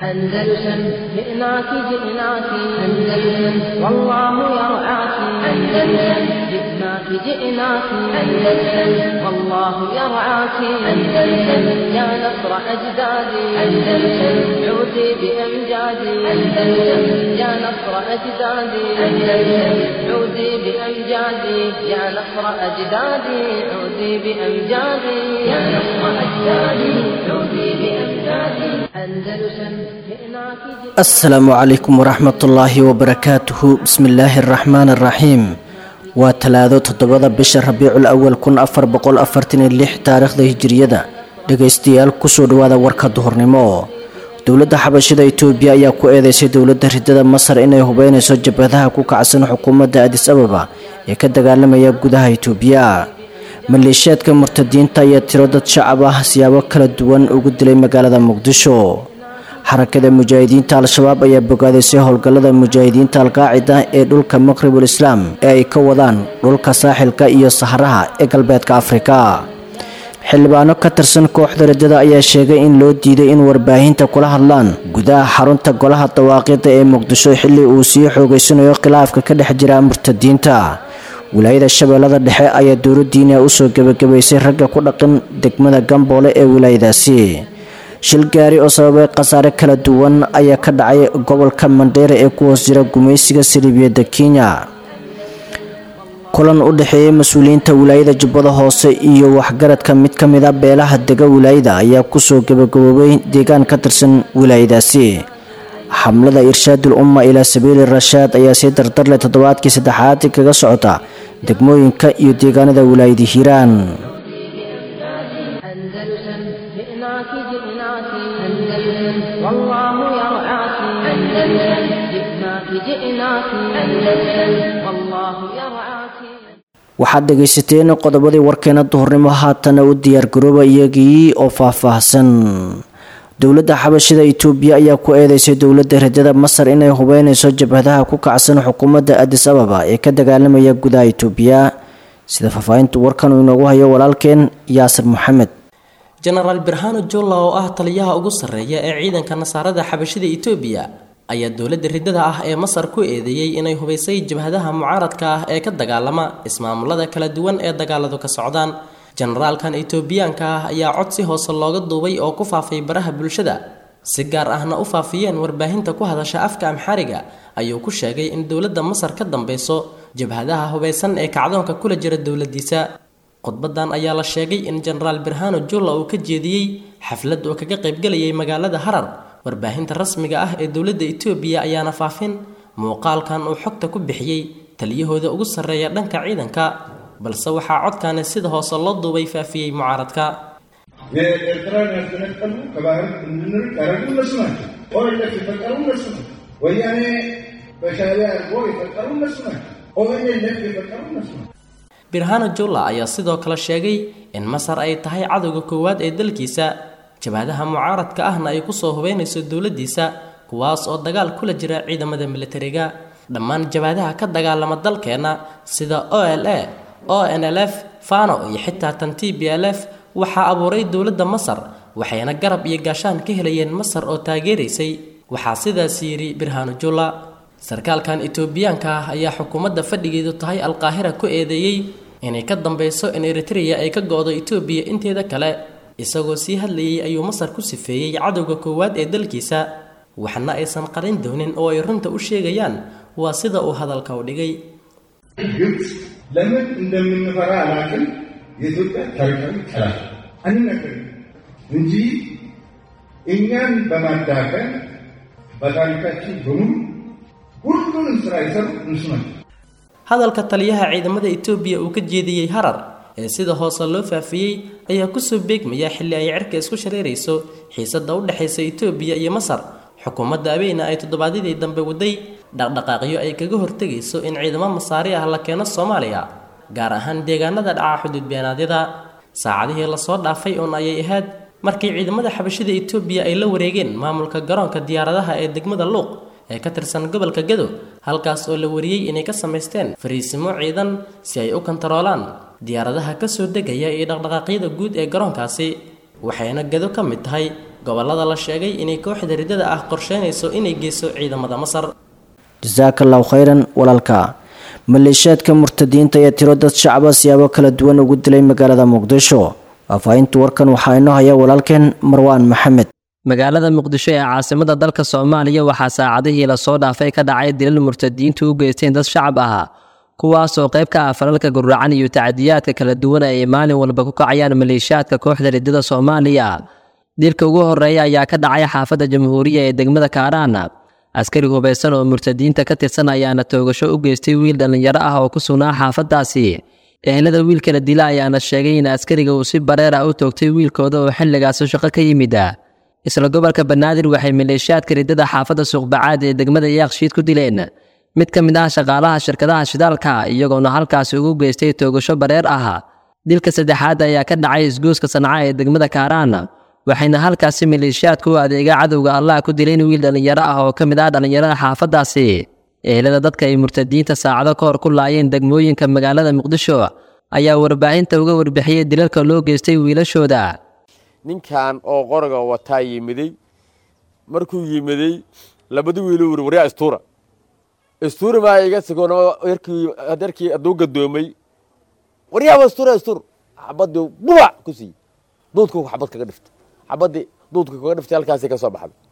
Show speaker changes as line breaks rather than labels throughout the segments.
أندلسن جئناك جئناك أندلسن والله يرعاك أندلسن جئناك جئناك أندلسن والله يرعاك أندلسن يا نصر أجدادي أندلسن عودي بأمجادي أندلسن يا نصر أجدادي أندلسن عودي بأمجادي يا نصر أجدادي عودي بأمجادي يا نصر أجدادي عودي بأمجادي أندلسن جئناك جئناك
asalaamu calaykum waraxmatullaahi wabarakaatuhu bismillaahi araxmaani araxiim waa talaado toddobada bisha rabiicul awal kun afar boqol afartan iyo lix taariikhda hijiriyada dhegaystayaal kusoo dhawaada warka duhurnimo dowladda xabashida itoobiya ayaa ku eedeysay dowladda ridada masar inay hubeynayso jabhadaha ku kacsan xukuumadda adis ababa ee ka dagaalamaya gudaha itoobiya maleeshiyaadka murtadiinta ayaa tiro dad shacab ah siyaabo kala duwan ugu dilay magaalada muqdisho xarakada mujaahidiinta al-shabaab ayaa bogaadisay howlgallada mujaahidiinta alqaacida ee dhulka maqribul islaam ee ay ka wadaan dhulka saaxilka iyo saharaha ee galbeedka afrika xildhibaano ka tirsan kooxda ridada ayaa sheegay in loo diiday in warbaahinta kula hadlaan gudaha xarunta golaha dawaaqida ee muqdisho xilli uu sii xoogeysanayo khilaafka ka dhex jira murtadiinta wilaayada shabeellada dhexe ayaa dowladdiina usoo gebagabaysay ragga ku dhaqan degmada gamboole ee wilaayadaasi shil gaari oo sababay khasaare kala duwan ayaa ka dhacay gobolka mandheera ee ku hoos jira gumaysiga saliibiyadda kenya kulan u dhexeeyay mas-uuliyiinta wilaayada jubbada hoose iyo waxgaradka mid ka mid a beelaha dega wilaayada ayaa kusoo gebagaboobay deegaan ka tirsan wilaayadaasi xamlada irshaadul umma ilaa sabiili rashaad ayaa sii dardarleh toddobaadkii saddexaad kaga socota degmooyinka iyo deegaanada wilaayada hiiraan
أندلسن جئناك جئناك أندلسن والله يرعاك أندلسن جئناك جئناك أندلسن والله يرعاك
waxaad dhegaysateen qodobadii warkeena duhurnimo haatana u diyaargarooba iyagii oo faahfaahsan dowladda xabashida itoobiya ayaa ku eedeysay dowladda ridada masar inay hubeynayso jabhadaha ku kacsan xukuumadda adis ababa ee ka dagaalamaya gudaha itoobiya sida faahfaahinta warkan uu inoogu hayo walaalkeen yaasir maxamed
jenaraal birhano jolla oo ah taliyaha ugu sarreeya ee ciidanka nasaarada xabashida itoobiya ayaa dowladda ridada ah ee masar ku eedeeyey inay hubaysay jabhadaha mucaaradka ah ee ka dagaalama ismaamulada kala duwan ee dagaaladu ka socdaan jenaraalkan itoobiyaanka ah ayaa cod si hoose looga duubay oo ku faafay baraha bulshada si gaar ahna u faafiyeen warbaahinta ku hadasha afka amxariga ayuu ku sheegay in dowladda masar ka dambeyso jabhadaha hubaysan ee kacdoonka kula jira dowladiisa khudbadan ayaa la sheegay in jenaraal birhano jolla uu ka jeediyey xaflad oo kaga qaybgelayay magaalada harar warbaahinta rasmiga ah ee dowladda itoobiya ayaana faafin muuqaalkan uu xogta ku bixiyey taliyahooda ugu sarreeya dhanka ciidanka balse waxaa codkani sida hoose loo duubay faafiyey mucaaradka
የኤርትራን ያስገነጠሉ ከባህር እንድንርቅ ያደረጉ እነሱ ናቸው። ኦኤልኤፍ የፈጠሩ እነሱ ናቸው። ወያኔ በሻዕቢያ አድርጎ የፈጠሩ እነሱ ናቸው። ኦኤልኤፍ የፈጠሩ እነሱ ናቸው።
birhano jolla ayaa sidoo kale sheegay in masar ay tahay cadowga koowaad ee dalkiisa jabhadaha mucaaradka ahna ay kusoo hubeynayso dowladiisa kuwaas oo dagaal kula jira ciidamada militariga dhammaan jabhadaha ka dagaalama dalkeenna sida o l a o n l f fano iyo xitaa tan t b l f waxaa abuuray dowladda masar waxayna garab iyo gaashaan ka helayeen masar oo taageeraysay waxaa sidaas yidhi birhano jolla sarkaalkan itoobiyaanka ah ayaa xukuumadda fadhigeedu tahay alqaahira ku eedeeyey inay ka dambeyso in eritreya ay ka go-do itoobiya inteeda kale isagoo sii hadlayay ayuu masar ku sifeeyey cadowga koowaad ee dalkiisa waxna aysan qarin doonin oo ay runta u sheegayaan waa sida uu hadalka u dhigay
ግብፅ ለምን እንደምንፈራ አላውቅም። የኢትዮጵያ ታሪካዊ ጠላት አንነግርም እንጂ እኛን በማዳፈን በታሪካችን በሙሉ ሁሉንም ስራ የሰሩ እነሱ ናቸው።
hadalka taliyaha ciidamada itoobiya uu ka jeediyey harar ee sida hoose loo faafiyey ayaa kusoo beegmaya xilli ay cirka isku shareerayso xiisada u dhexaysa itoobiya iyo masar xukuumadda abeyna ay toddobaadyadii dambe waday dhaqdhaqaaqyo ay kaga hortegayso in ciidamo masaari ah la keeno soomaaliya gaar ahaan deegaanada dhaca xuduud beenaadyada saacadihii lasoo dhaafay uun ayay ahayd markii ciidamada xabashida itoobiya ay la wareegeen maamulka garoonka diyaaradaha ee degmada luuq ee ka tirsan gobolka gado halkaas oo la wariyey inay ka samaysteen fariisimo ciidan si ay u kontaroolaan diyaaradaha kasoo degaya iyo dhaqdhaqaaqyada guud ee garoonkaasi waxayna gado ka mid tahay gobollada la sheegay inay kooxda riddada ah qorsheynayso inay geyso ciidamada masar
jasaaka allahu khayran walaalka maleeshiyaadka murtadiinta ee tiro dad shacaba siyaabo kala duwan ugu dilay magaalada muqdisho faahfaahinta warkan waxaa inoo haya walaalkeen marwaan maxamed
magaalada muqdisho ee caasimada dalka soomaaliya waxaa saacadihii lasoo dhaafay ka dhacay dilal murtadiintu u geysteen dad shacab ah kuwaasoo qayb ka ah falalka guracan iyo tacdiyaadka kala duwan ay maalin walba ku kacayaan maleeshiyaadka kooxda riddada soomaaliya dilka ugu horeeya ayaa ka dhacay xaafadda jamhuuriya ee degmada kaaraan askari hubaysan oo murtadiinta ka tirsan ayaana toogasho u geystay wiil dhallinyaro ah oo ku sugnaa xaafaddaasi ehelada wiilkala dila ayaana sheegay in askariga uu si bareer ah u toogtay wiilkooda oo xilligaasi shaqo ka yimid isla gobolka banaadir waxay maleeshiyaadka riddada xaafadda suuqbacaad ee degmada yaaqshiid ku dileen mid ka mid ah shaqaalaha shirkadaha shidaalka iyagoona halkaasi ugu geystay toogasho bareer ah dilka saddexaad ayaa ka dhacay isgooska sanca ee degmada kaaraan waxayna halkaasi maleeshiyaadku u adeega cadowga allah ku dileen wiil dhallinyaro ah oo ka mid ah dhallinyarada xaafaddaasi ehelada dadka ay murtadiinta saacado ka hor ku laayeen degmooyinka magaalada muqdisho ayaa warbaahinta uga warbixiyey dilalka loo geystay wiilashooda
ninkan oo qoriga wataa yimiday markuu yimiday labada wiilu wuri waryaa istuura istuura maa iga sigoon yarkii hadduu gadoomay waryaaba istuura istuur xabadii bubac ku siiyey duudku xabad kaga dhiftay xabadii duudku kaga dhiftay halkaasay ka soo baxday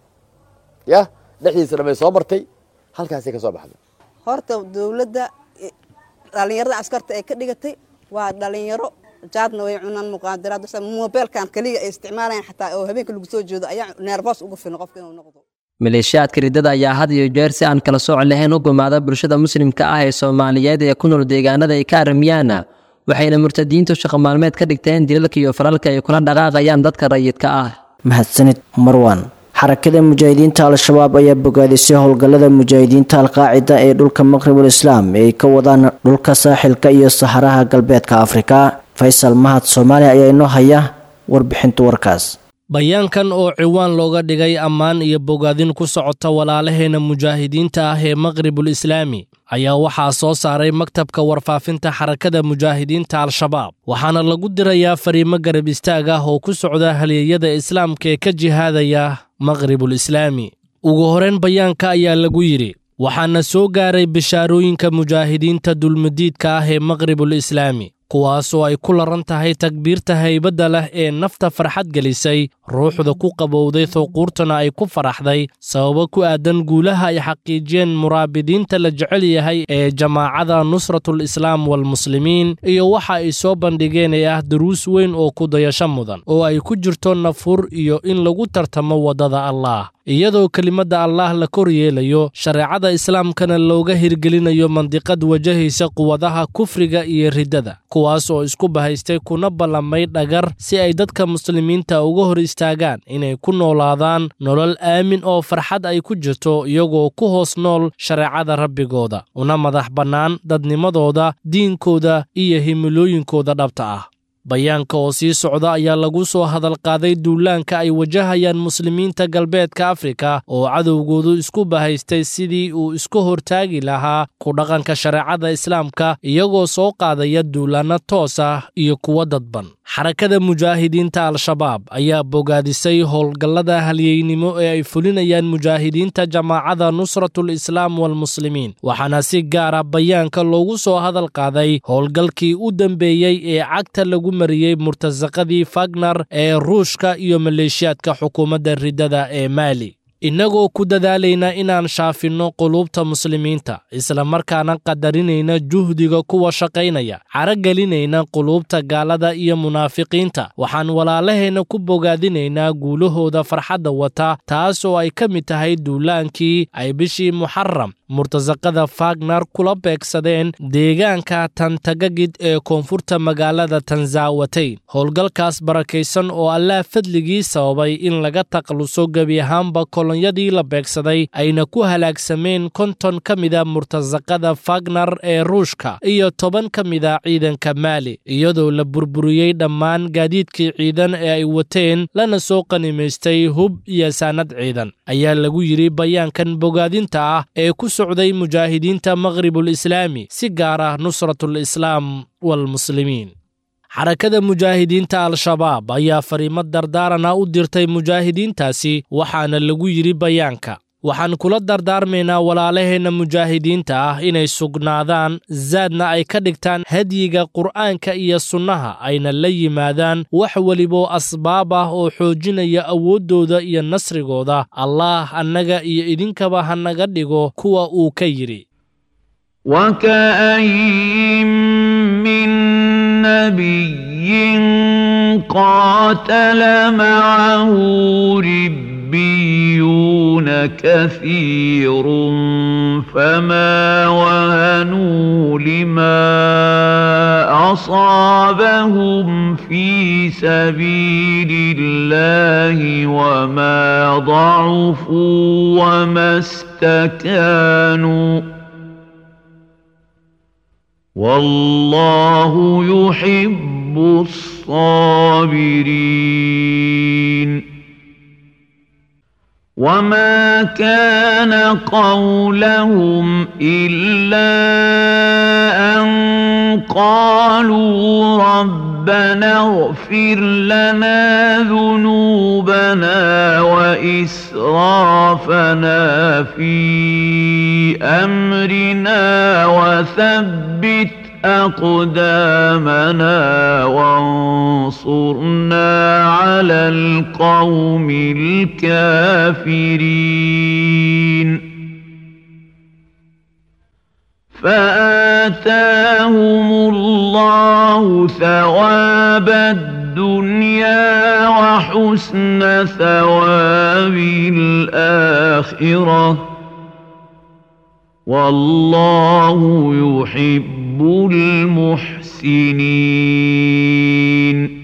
ya dhexdiisa dhamay soo martay halkaasay ka soo baxday
horta dawladda dhallinyarada askarta ay ka dhigatay waa dhalinyaro jaadna way cunaan muqaadaraad mobeelkan keliya ay isticmaalayaan xataa oo habeenka lagu soo jeedo ayaa neerboos ugu filan qofka inuu noqdo
maleeshiyaadka riddada ayaa had iyo jeer si aan kala sooc lahayn u gumaada bulshada muslimka ah ee soomaaliyeed ee ku nool deegaanada ay ka aramiyaan waxayna murtadiintu shaqo maalmeed ka dhigteen dilalka iyo falalka ay kula dhaqaaqayaan dadka rayidka ah
mahadsanid marwan xarakada mujaahidiinta al-shabaab ayaa bogaadisay howlgallada mujaahidiinta alqaacida ee dhulka maqribul islaam ee ay ka wadaan dhulka saaxilka iyo saharaha galbeedka afrika faysal mahad soomaaliya ayaa inoo haya warbixinta warkaas
bayaankan oo ciwaan looga dhigay ammaan iyo bogaadin ku socota walaalaheena mujaahidiinta ah ee maqribul islaami ayaa waxaa soo saaray maktabka warfaafinta xarakada mujaahidiinta al-shabaab waxaana lagu dirayaa fariimo garab istaag ah oo ku socda halyeeyada islaamka ee ka jihaadaya maqribul islaami ugu horeyn bayaanka ayaa lagu yidhi waxaana soo gaaray bishaarooyinka mujaahidiinta dulmadiidka ah ee maqribul islaami kuwaasoo ay ku laran tahay takbiirta haybadda leh ee nafta farxad gelisay ruuxda ku qabowday thuquurtana ay ku faraxday sababo ku aadan guulaha ay xaqiijiyeen muraabidiinta la jecel yahay ee jamaacada nusratul islaam walmuslimiin iyo waxa ay soo bandhigeen ee ah duruus weyn oo ku dayasho mudan oo ay ku jirto nafur iyo in lagu tartamo waddada allaah iyadoo kelimadda allaah la kor yeelayo shareecada islaamkana looga hirgelinayo mandiqad wajahaysa quwadaha kufriga iyo riddada kuwaas oo isku bahaystay kuna ballamay dhagar si ay dadka muslimiinta uga hor istaagaan inay ku noolaadaan nolol aamin oo farxad ay ku jirto iyagoo ku hoos nool shareecada rabbigooda una madax bannaan dadnimadooda diinkooda iyo himilooyinkooda dhabta ah bayaanka oo sii socda ayaa lagu soo hadalqaaday duulaanka ay wajahayaan muslimiinta galbeedka afrika oo cadowgoodu isku bahaystay sidii uu isku hortaagi lahaa ku dhaqanka shareecada islaamka iyagoo soo qaadaya duulaanno toos ah iyo kuwo dadban xarakada mujaahidiinta al-shabaab ayaa bogaadisay howlgallada halyeynimo ee ay fulinayaan mujaahidiinta jamaacada nusratul islaam walmuslimiin waxaana si gaara bayaanka loogu soo hadal qaaday howlgalkii u dambeeyey ee cagta lagu mariyey murtasaqadii fagnar ee ruushka iyo maleeshiyaadka xukuumadda riddada ee maali innagoo ku dadaalayna inaan shaafinno quluubta muslimiinta islamarkaana qadarinayna juhdiga kuwa shaqaynaya caragelinayna quluubta gaalada iyo munaafiqiinta waxaan walaalaheenna ku bogaadinaynaa guulahooda farxadda wata taas oo ay ka mid tahay duulaankii ay bishii muxaram murtasaqada fagnar kula beegsadeen deegaanka tantagagid ee koonfurta magaalada tanzaawateyn howlgalkaas barakaysan oo allaah fadligii sababay in laga takhaluso gebi ahaanba kolonyadii la beegsaday ayna ku halaagsameen konton ka mida murtasaqada fagnar ee ruushka iyo toban ka mida ciidanka maali iyadoo la burburiyey dhammaan gaadiidkii ciidan ee ay wateen lana soo qanimaystay hub iyo saanad ciidan ayaa lagu yidhi bayaankan bogaadinta ah ee ku socday mujaahidiinta maqribul islaami si gaar ah nusratul islaam walmuslimiin xarakada mujaahidiinta al-shabaab ayaa fariimo dardaarana u dirtay mujaahidiintaasi waxaana lagu yidhi bayaanka waxaan kula dardaarmaynaa walaalaheenna mujaahidiinta ah inay sugnaadaan zaadna ay ka dhigtaan hadyiga qur'aanka iyo sunnaha ayna la yimaadaan wax weliboo asbaab ah oo xoojinaya awooddooda iyo nasrigooda allaah annaga iyo idinkaba ha naga dhigo kuwa uu ka yidhi
وكاين من نبي قاتل معه ربيون كثير فما وهنوا لما اصابهم في سبيل الله وما ضعفوا وما استكانوا والله يحب الصابرين وما كان قولهم الا ان قالوا ربنا اغفر لنا ذنوبنا واسرافنا في امرنا وثبت اقدامنا وانصرنا على القوم الكافرين فاتاهم الله ثواب الدنيا وحسن ثواب الاخره والله يحب المحسنين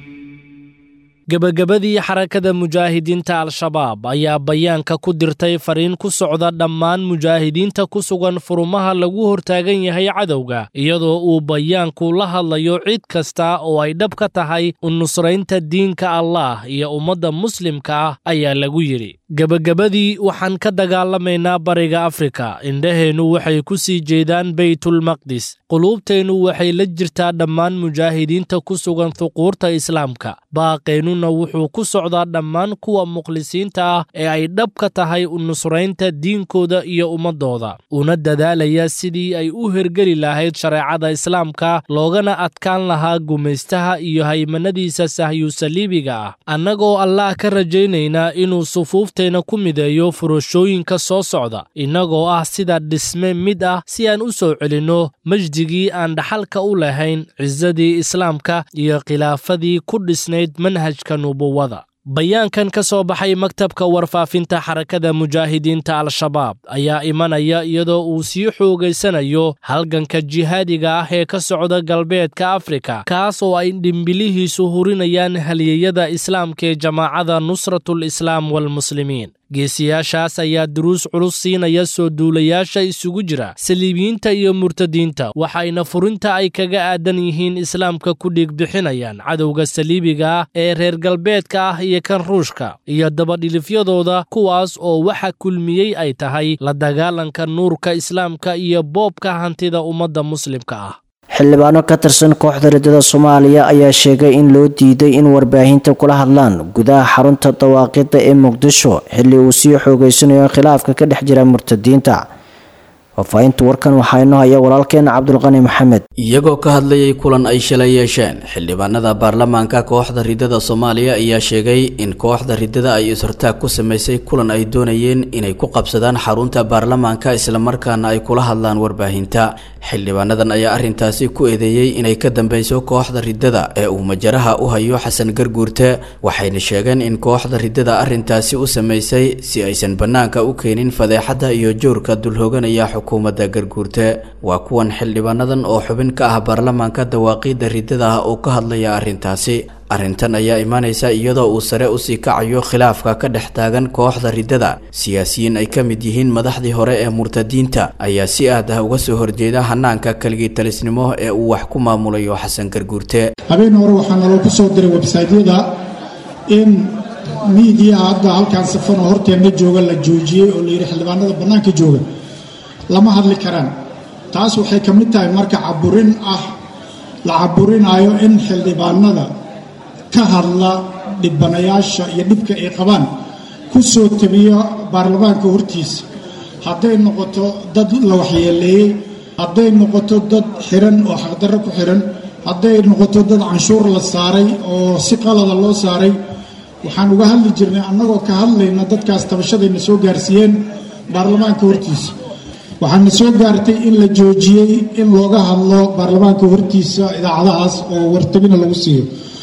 gebagabadii xarakada mujaahidiinta al-shabaab ayaa bayaanka ku dirtay fariin ku socda dhammaan mujaahidiinta ku sugan furumaha lagu hortaagan yahay cadowga iyadoo uu bayaanku la hadlayo cid kasta oo ay dhab ka tahay u nusraynta diinka allaah iyo ummadda muslimka ah ayaa lagu yidhi gebagabadii waxaan ka dagaalamaynaa bariga afrika indhaheennu waxay ku sii jeedaan beytulmaqdis quluubteennu waxay la jirtaa dhammaan mujaahidiinta ku sugan huquurta islaamka baaqeennuna wuxuu ku socdaa dhammaan kuwa mukhlisiinta ah ee ay dhab ka tahay u nusraynta diinkooda iyo ummaddooda una dadaalaya sidii ay u hergeli lahayd shareecada islaamka loogana adkaan lahaa gumaystaha iyo haymanadiisa sahyusaliibiga ah annagoo allaah ka rajaynaynaa inuu sufuuf teena ku mideeyo furashooyinka soo socda innagoo ah sida dhisme mid ah si aan u soo celinno majdigii aan dhaxalka u lahayn cisadii islaamka iyo khilaafadii ku dhisnayd manhajka nubuwada bayaankan ka soo baxay maktabka warfaafinta xarakada mujaahidiinta al-shabaab ayaa imanaya iyadoo uu sii xoogaysanayo halganka jihaadiga ah ee ka socda galbeedka afrika kaas oo ay dhimbilihiisu hurinayaan haliyeyada islaamka ee jamaacada nusratul islaam walmuslimiin geesiyaashaas ayaa duruus culus siinaya soo duulayaasha isugu jira saliibiyiinta iyo murtadiinta waxayna furinta ay kaga aadan yihiin islaamka ku dhiigbixinayaan cadowga saliibiga ah ee reer galbeedka ah iyo kan ruushka iyo dabadhilifyadooda kuwaas oo waxa kulmiyey ay tahay la dagaalanka nuurka islaamka iyo boobka hantida ummadda muslimka ah
xildhibaano ka tirsan kooxda riddada soomaaliya ayaa sheegay in loo diiday in warbaahinta kula hadlaan gudaha xarunta dawaaqidda ee muqdisho xilli uu sii xoogeysanayo khilaafka ka dhex jira murtadiinta faafaahinta warkan waxaa inoo haya walaalkeena cabdulqani maxamed
iyagoo ka hadlayay kulan ay shalay yeesheen xildhibaanada baarlamaanka kooxda riddada soomaaliya ayaa sheegay in kooxda riddada ay is-hortaag ku samaysay kulan ay doonayeen inay ku qabsadaan xarunta baarlamaanka islamarkaana ay kula hadlaan warbaahinta xildhibaanadan ayaa arrintaasi ku eedeeyey inay ka dambeyso kooxda riddada ee uu majaraha u hayo xasan garguurte waxayna sheegeen in kooxda riddada arrintaasi u samaysay si aysan bannaanka u keenin fadeexadda iyo joorka dulhooganaya xukuumadda garguurte waa kuwan xildhibaanadan oo xubin ka ah baarlamaanka dawaaqiidda riddada ah oo ka hadlaya arrintaasi arrintan ayaa imaanaysa iyadoo uu sare usii kacayo khilaafka ka dhex taagan kooxda riddada siyaasiyiin ay ka mid yihiin madaxdii hore ee murtadiinta ayaa si aad ah uga soo horjeeda hanaanka keligii talisnimo ee uu wax ku maamulayo xasan garguurte
habeen hore waxaa naloo ku soo diray websaytyada in miidiya hadda halkaan safan oo horteenna jooga la joojiyey oo layidhi xildhibaanada bannaanka jooga lama hadli karaan taas waxay ka mid tahay marka caburin ah la caburinayo in xildhibaanada ka hadla dhibanayaasha iyo dhibka ay qabaan ku soo tabiya baarlamaanka hortiisa hadday noqoto dad la waxyeeleeyey hadday noqoto dad xiran oo xaqdarro ku xiran hadday noqoto dad canshuur la saaray oo si qalada loo saaray waxaan uga hadli jirnay annagoo ka hadlayna dadkaas tabashadayna soo gaarsiiyeen baarlamaanka hortiisa waxaana soo gaartay in la joojiyey in looga hadlo baarlamaanka hortiisa idaacadahaas oo wartabina lagu siiyo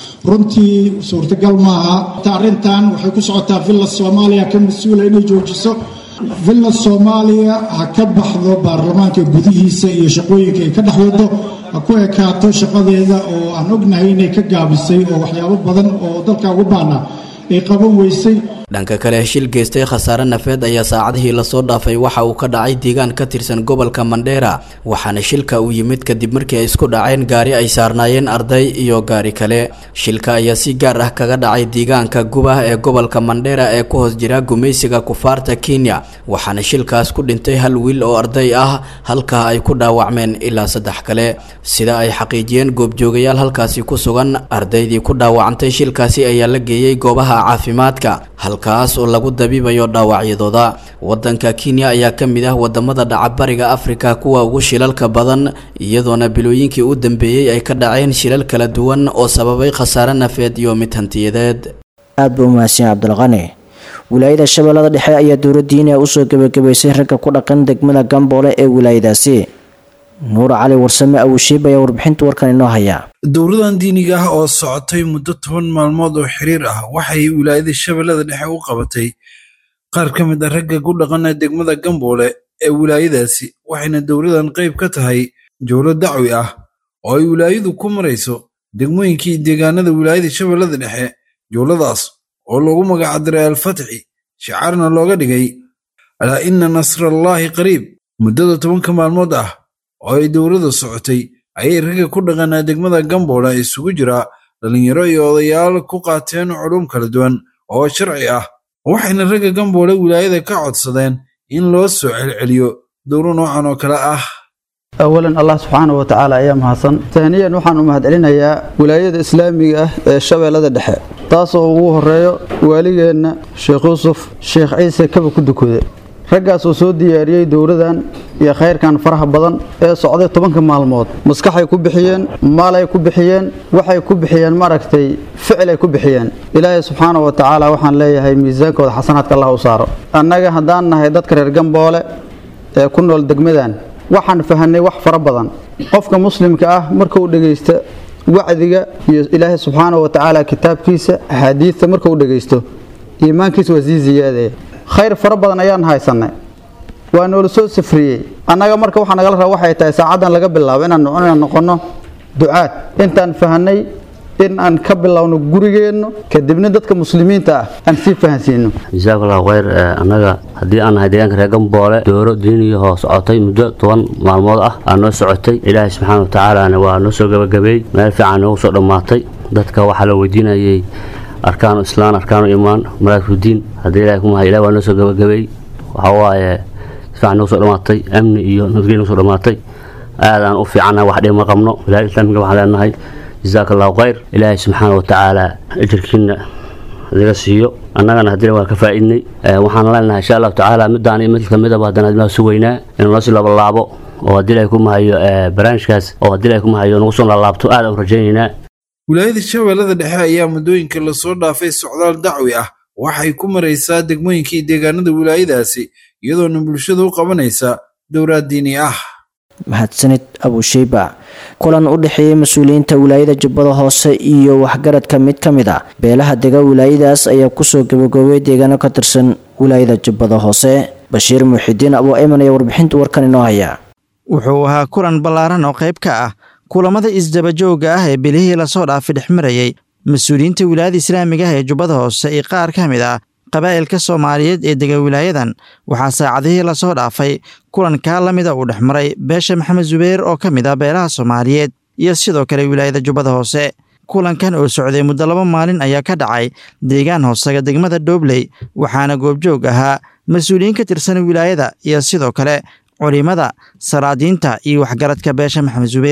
runtii suurtagal maaha arrintan waxay ku socotaa villa soomaaliya ka mas-uula inay joojiso villa soomaaliya ha ka baxdo baarlamaanka gudihiisa iyo shaqooyinka ay ka dhex wado ha ku ekaato shaqadeeda oo aan ognahay inay ka gaabisay oo waxyaabo badan oo dalka ugu baana ay qaban weysay
dhanka kale shil geystay khasaare nafeed ayaa saacadihii lasoo dhaafay waxa uu ka dhacay deegaan ka tirsan gobolka mandheera waxaana shilka uu yimid kadib markii ay isku dhaceen gaari ay saarnaayeen arday iyo gaari kale shilka ayaa si gaar ah kaga dhacay deegaanka gubah ee gobolka mandheera ee ku hoos jira gumaysiga kufaarta kenya waxaana shilkaas ku dhintay hal wiil oo arday ah halkaa ay ku dhaawacmeen ilaa saddex kale sida ay xaqiijiyeen goobjoogayaal halkaasi ku sugan ardaydii ku dhaawacantay shilkaasi ayaa la geeyey goobaha caafimaadka halkaas oo lagu dabiibayo dhaawacyadooda wadanka kenya ayaa ka mid ah wadamada dhacabariga afrika kuwa ugu shilalka badan iyadoona bilooyinkii u dambeeyey ay ka dhaceen shilal kala duwan oo sababay khasaare nafeed iyo mid hantiyadeed
aad buu umahadsan cabdulqani wilaayada shabeellada dhexe ayaa dowladdiina usoo gebagabaysay ragga ku dhaqan degmada gamboole ee wilaayadaasi nuur cali warsame awushiib ayaa warbixinta warkan inoo haya
dowladan diiniga ah oo socotay muddo toban maalmood oo xiriir ah waxay wilaayada shabeellada dhexe u qabatay qaar ka mid a ragga ku dhaqana degmada gamboole ee wilaayadaasi waxayna dowladan qayb ka tahay jowlo dacwi ah oo ay wilaayadu ku marayso degmooyinkii deegaanada wilaayada shabeellada dhexe jowladaas oo loogu magacdiray alfatxi shicaarna looga dhigay alaa inna nasrallaahi qariib muddada tobanka maalmood ah oo ay dowladda socotay ayay ragga ku dhaqanaa degmada gamboole isugu jira dhallinyaro iyo odayaal ku qaateen culum kala duwan oo sharci ah waxayna ragga gamboole wilaayada ka codsadeen in loo soo celceliyo dowlo noocan oo kale ah
awalan allah subxaana wa tacaala ayaa mahadsan taaniyan waxaan u mahadcelinayaa wilaayada islaamiga ah ee shabeellada dhexe taasoo ugu horeeyo waaligeenna sheekh yuusuf sheekh ciise kaba ku dukude raggaas oo soo diyaariyey dowladan iyo khayrkan faraha badan ee socday tobanka maalmood maskaxay ku bixiyeen maalay ku bixiyeen waxay ku bixiyeen maaragtay ficilay ku bixiyeen ilaahay subxaana wa tacaala waxaan leeyahay miisaankooda xasanaadka allah u saaro annaga haddaan nahay dadka reer gamboole ee ku nool degmadan waxaan fahanay wax fara badan qofka muslimka ah markuu dhegaysta wacdiga iyo ilaahay subxaana wa tacaala kitaabkiisa axaadiidta markuu dhegaysto iimaankiisa waa sii ziyaadaya khayr fara badan ayaan haysanay waa noola soo safriyey annaga marka waxaa nagala raba waxay tahay saacaddan laga bilaabo inaan inaan noqonno ducaad intaan fahanay in aan ka bilowno gurigeenno kadibna dadka muslimiinta ah aan sii fahansiino
jazakallahu khayr annaga haddii aan nahay deegaanka reer gamboole dooro diiniyahoo socotay muddo toban maalmood ah aa noo socotay ilaahay subxaana wa tacaalana waa noo soo gabagabeey meel fiican noogu soo dhammaatay dadka waxaa la weydiinayay arkaanu islaan arkaanu imaan maraakifudiin haddii ilahay ku mahay ilahi waa noo soo gabagabeey waxaa waaye sifiican noogu soo dhammaatay amni iyo nabadgelya noogu soo dhammaatay aadaan u fiicannahay wax dhib ma qabno wilaayada islaamiga waxaan leenahay jazaaka allahu khayr ilaahay subxaana wa tacaala ajirkiina naga siiyo annagana haddina waa ka faa'iidnay waxaan leenahay insha allahu tacaala midaan iyo mid kamidaba haddana admaa sugaynaa inuu noo sii labalaabo oo haddii ilahay ku mahayo barnaamijkaas oo haddii ilahay ku mahayo nagu soo laalaabto aad aan u rajaynaynaa
wilaayada shabeellada dhexe ayaa muddooyinka lasoo dhaafay socdaal dacwi ah waxay ku maraysaa degmooyinkii deegaanada wilaayadaasi iyadoona bulshada u qabanaysa dowlaad diini ah
mahadsanid abusheyba kulan u dhexeeyey mas-uuliyiinta wilaayada jubbada hoose iyo waxgaradka mid ka mid a beelaha dega wilaayadaas ayaa kusoo gabagaboobay deegaano ka tirsan wilaayada jubbada hoose bashiir muuxidiin abuu ayman ayaa warbixinta warkan inoo haya
wuxuu ahaa kulan ballaaran oo qayb ka ah kulamada isdabajooga ah ee bilihii lasoo dhaafay dhexmarayey mas-uuliyiinta wilaayada islaamiga ah ee jubbada hoose iyo qaar ka mid ah qabaa'ilka soomaaliyeed ee dega wilaayadan waxaa saacadihii lasoo dhaafay kulankaa la mida uu dhexmaray beesha maxamed zubeer oo ka mid ah beelaha soomaaliyeed iyo sidoo kale wilaayada jubbada hoose kulankan oo socday muddo laba maalin ayaa ka dhacay deegaan hoosaga degmada doobley waxaana goobjoog ahaa mas-uuliyiin ka tirsan wilaayada iyo sidoo kale culimada salaadiinta iyo waxgaradka beesha maxamed zubeer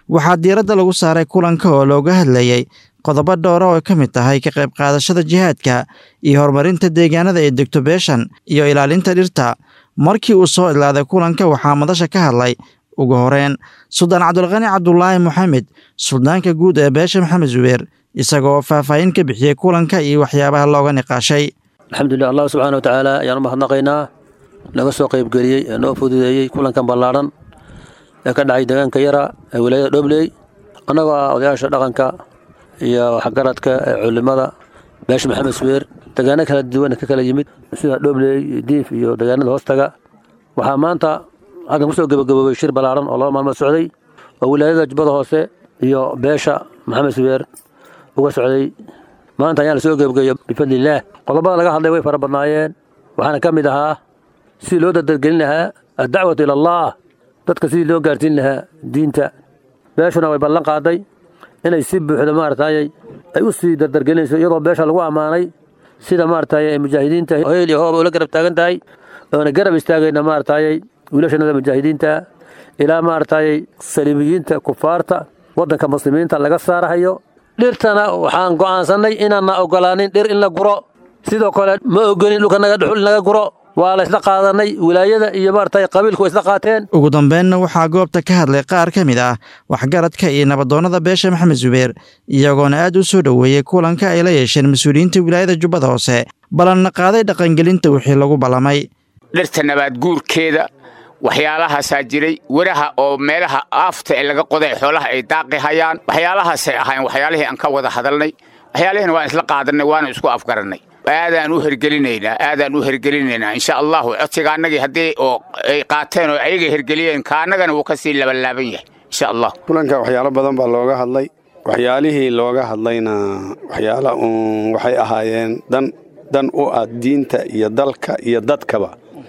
waxaa diiradda lagu saaray kulanka oo looga hadlayey qodobo dhowra oo ka mid tahay ka qayb qaadashada jihaadka iyo horumarinta deegaanada ee degto beeshan iyo ilaalinta dhirta markii uu soo idlaaday kulanka waxaa madasha ka hadlay ugu horeyn suldaan cabdulqani cabdulaahi moxamed suldaanka guud ee beesha maxamed zubeer isagoo faahfaahin ka bixiyey kulanka iyo waxyaabaha looga niqaashay
alxamdulilah allah subxaana watacaala ayaan u mahadnaqaynaa naga soo qaybgeliyey ee noo fududeeyey kulankan ballaadhan ee ka dhacay deegaanka yara ee wilaayada dhobley annagoo ah odayaasha dhaqanka iyo waxgaradka ee culimada beesha maxamed subeer deegaano kala duwan ka kala yimid sida dhobley diif iyo deegaanada hoostaga waxaa maanta halkan kusoo gebagaboobay shir ballaadhan oo laba maalmood socday oo wilaayada jubbada hoose iyo beesha maxamed subeer uga socday maanta ayaan lasoo gebagayo bifadlillaah qodobada laga hadlay way fara badnaayeen waxaana ka mid ahaa sidii loo dardargelin lahaa addacwatu ila allah dadka sidii loo gaarsiin lahaa diinta beeshuna way ballan qaaday inay si buuxda maaragtayay ay u sii dardargelinayso iyadoo beesha lagu ammaanay sida maaragtay ay mujaahidiinta hoyl iyo hooba ula garab taagan tahay oona garab istaagayna maaragtayay wiilashanada mujaahidiinta ilaa maaragtayay saliimiyiinta kufaarta waddanka muslimiinta laga saarahayo dhirtana waxaan go'aansannay inaanna ogolaanin dhir in la guro sidoo kale ma ogolin dhulka naga dhuxul in laga guro waa la isla qaadanay wilaayada iyo maaragtay qabiilku way isla qaateen
ugu dambeynna waxaa goobta ka hadlay qaar ka mid ah waxgaradka iyo nabadoonnada beesha maxamed zubeer iyagoona aad u soo dhoweeyey kulanka ay la yeesheen mas-uuliyiinta wilaayada jubbada hoose ballanna qaaday dhaqangelinta wixii lagu ballamay
dhirta nabaad guurkeeda waxyaalahaasaa jiray weraha oo meelaha aafta ee laga qoday xoolaha ay daaqi hayaan waxyaalahaasay ahayn waxyaalihii aan ka wada hadalnay waxyaalihiina waan isla qaadanay waana isku afgarannay aadaan u hergelinaynaa aadaan u hergelinaynaa insha allahu codsiga annagii haddii oo ay qaateen oo ayaga hergeliyeen kaannagana wuu ka sii labanlaaban yahay insha allah
kulanka waxyaalo badan baa looga hadlay waxyaalihii looga hadlayna waxyaala uun waxay ahaayeen dan dan u ah diinta iyo dalka iyo dadkaba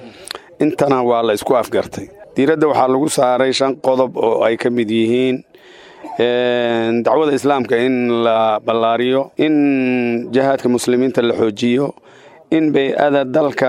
intana waa la isku afgartay diiradda waxaa lagu saaray shan qodob oo ay ka mid yihiin dacwada islaamka in la ballaariyo in jihaadka muslimiinta la xoojiyo in bay-ada dalka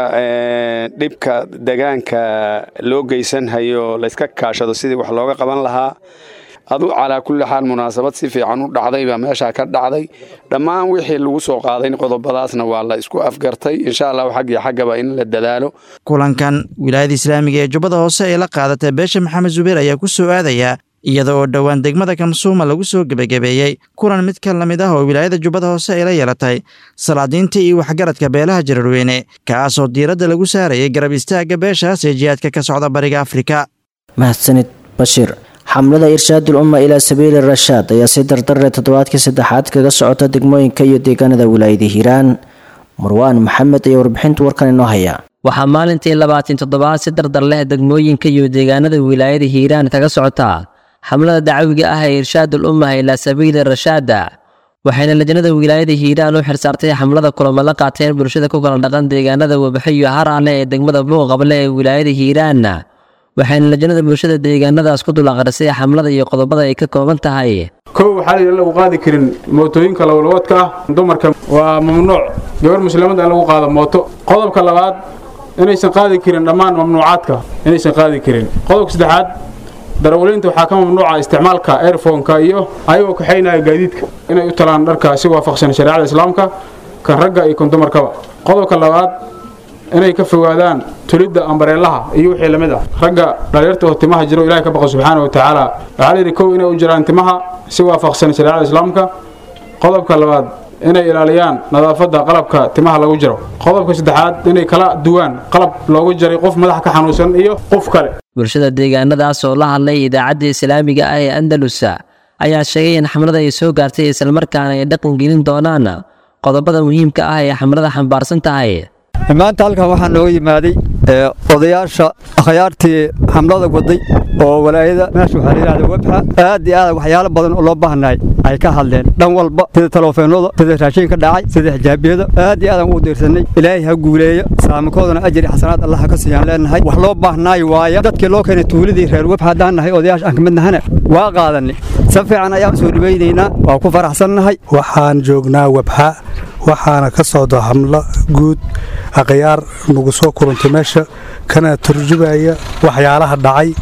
dhibka degaanka loo geysanhayo layska kaashado sidii wax looga qaban lahaa adu calaa kulli xaal munaasabad si fiican u dhacday baa meeshaa ka dhacday dhammaan wixii lagu soo qaaday qodobadaasna waa la isku afgartay insha allahu xaggii xaggaba in la dadaalo
kulankan wilaayada islaamiga ee jubbada hoose ee la qaadatay beesha maxamed zubeer ayaa ku soo aadaya iyada oo dhowaan degmada kamsuuma lagu soo gebagabeeyey kulan mid ka la mid ah oo wilaayada jubbada hoose ay la yeelatay salaadiinta iyo waxgaradka beelaha jararweyne kaasoo diiradda lagu saarayay garab istaagga beeshaas ee jihaadka ka socda bariga afrika
mahadsanid bashiir xamlada irshaadul umma ilaa sabiili rashaad ayaa si dardarre toddobaadkii saddexaad kaga socota degmooyinka iyo deegaanada wilaayada hiiraan marwaan maxamed ayaa warbixinta warkan inoo haya
waxaa maalintii labaatan toddobaad si dardar leh degmooyinka iyo deegaanada wilaayada hiiraan kaga socotaa xamlada dacwiga ah ee irshaadul umma ilaa sabiili rashaada waxayna lajnada wilaayada hiiraan u xilsaartay xamlada kulamo la qaateen bulshada ku kala dhaqan deegaanada wabaxo iyo haraale ee degmada buuqable ee wilaayada hiiraan waxayna lajnada bulshada deegaanadaas ku dul aqrisay xamlada iyo qodobada ay ka kooban tahay
kow waxaa layidhi lagu qaadi karin mootooyinka lawalwadka ah dumarka waa mamnuuc gabar muslimada in lagu qaado mooto qodobka labaad inaysan qaadi karin dhammaan mamnuucaadka inaysan qaadi karin qodobka saddexaad darawaliinta waxaa ka mamnuuca isticmaalka airfonka iyo ayagoo kaxaynaya gaadiidka inay u talaan dharka si waafaqsan shareecada islaamka kan ragga iyo kan dumarkaba qodobka labaad inay ka fogaadaan tulidda ambareelaha iyo wixii lamid ah ragga dhaliirta oo timaha jiro ilahay ka baqa subxaana wa tacaala waxaa layidhi kow inay u jiraan timaha si waafaqsan shareecada islaamka qodobka labaad inay ilaaliyaan nadaafadda qalabka timaha lagu jiro qodobka saddexaad inay kala duwaan qalab loogu jaray qof madaxa ka xanuunsan iyo qof kale
bulshada deegaanadaas oo la hadlay idaacadda islaamiga ah ee andalusa ayaa sheegay in xamlada ay soo gaartay islamarkaana ay dhaqan gelin doonaan qodobada muhiimka ah ee xamlada xambaarsan tahay
maanta halkan waxaa nooga yimaaday odayaasha akhyaartii xamlada waday oo walaayada meesha waxaa layidhahda webxa aad iyo aad waxyaalo badan oo loo baahannahay ay ka hadleen dhan walba sida taleefeenada sida raashinka dhacay sida xijaabiyada aad iyo aadaan ugu diirsanay ilaahay ha guuleeya saamikoodana ajri xasanaad allah ka siiyaan leenahay wax loo baahnaayo waaya dadkii loo keenay tuuladii reer webxa haddaan nahay odayaasha aan ka mid nahana waa qaadanay si fiican ayaan soo dhawaynaynaa waa ku faraxsannahay
waxaan joognaa webxa waxaana ka socda hamlo guud akhyaar nagu soo kulantay meesha kana turjubaya waxyaalaha dhacay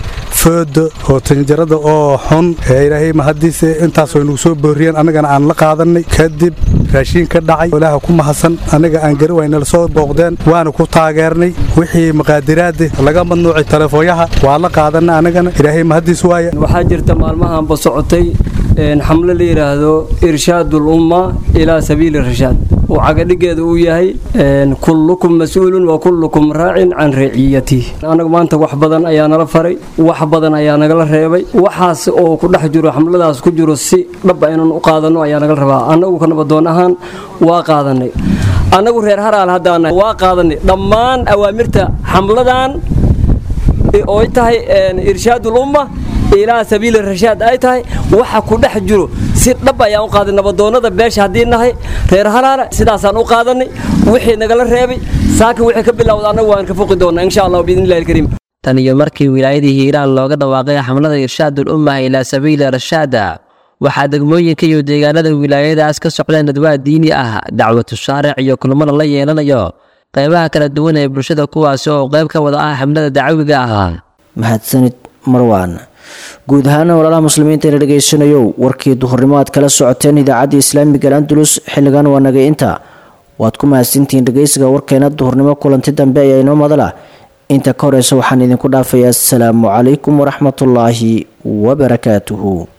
fooda oo tanjarada oo xun ee ilaahay mahadiise intaas way nagu soo booriyeen annagana aan la qaadanay kadib raashiin ka dhacay ilaaha ku mahadsan annaga aan gari waynala soo booqdeen waana ku taageernay wixii maqaadiraada laga madnuucay telefoonyaha waa la qaadanay annagana ilaahay mahadiis waaye
waxaa jirta maalmahanba socotay xamle la yidhaahdo irshaadul umma ilaa sabiili rashaad uu cagadhigeeda uu yahay kullukum mas-uulun wa kullukum raacin can raciyatih annagu maanta wax badan ayaa nala faray wax badan ayaa nagala reebay waxaas oo ku dhex jiro xamladaas ku jiro si dhaba inaan u qaadanno ayaa nagala rabaa annagu ka nabadoon ahaan waa qaadanay annagu reer haraal haddaan waa qaadanay dhammaan awaamirta xamladan ooy tahay irshaadul umma ilaa sabiili rashaad ay tahay waxa ku dhex jiro si dhab ayaan u qaaday nabadoonnada beesha haddii nahay reer halaala sidaasaan u qaadanay wixii nagala reebay saaka wixii ka bilowda annagu waan ka foqi doonnaa insha allah biidnillahi alkariim
tan iyo markii wilaayadii hiiraan looga dhawaaqay xamlada irshaadul ummah ilaa sabiili rashaada waxaa degmooyinka iyo deegaanada wilaayadaas ka socdeen dadwaa diini ah dacwatu shaaric iyo kulmada la yeelanayo qaybaha kala duwan ee bulshada kuwaasi oo qayb ka wada ah xamlada dacwiga ah
mahadsanid marwaan guud ahaana walaalaha muslimiinta ina dhegaysanayo warkii duhurnimo aad kala socoteen idaacadda islaamiga al andalus xilligan waa naga inta waad ku mahadsantihiin dhegaysiga warkeena duhurnimo kulanti dambe ayaa inoo madala inta ka horeysa waxaan idinku dhaafayaa asalaamu calaykum waraxmatullaahi wabarakaatuhu